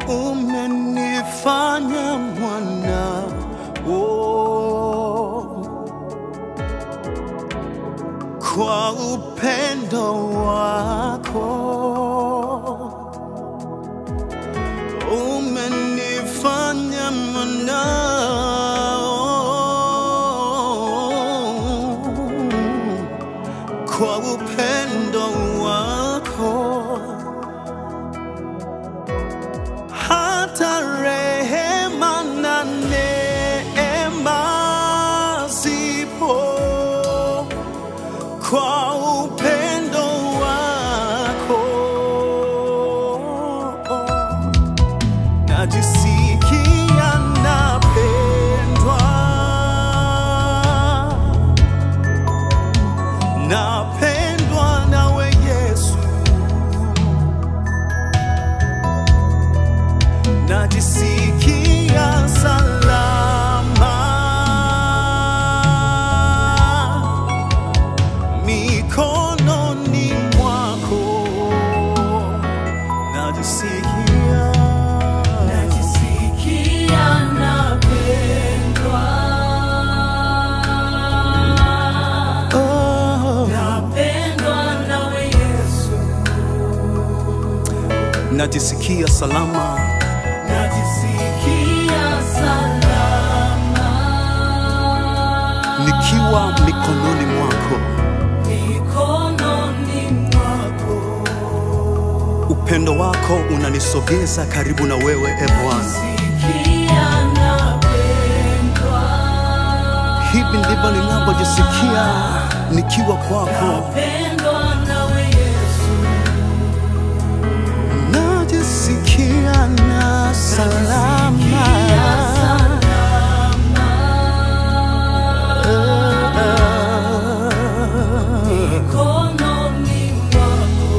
umenifanya mwana oh, kwa upendo wako umenifanya mwanao kwa upendo wako hata rehema na neema zipo kwa upendo wako najisikia napendwa napendwa nawe Yesu najisikia salama mikononi mwako najisikia Najisikia napendwa, oh, napendwa nawe Yesu, najisikia salama najisikia salama nikiwa mikononi mwako mikononi mwako, upendo wako unanisogeza karibu na wewe e Bwana sikia napendwa, hivi ndivyo ninavyojisikia nikiwa kwako napendwa nawe Yesu, najisikia na salama mikononi mwako.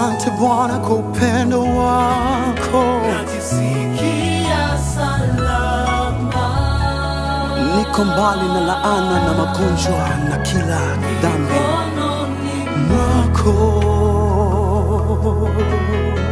Asante Bwana kwa upendo wako, najisikia salama. niko mbali na laana na magonjwa na kila dhambi Mkononi mwako.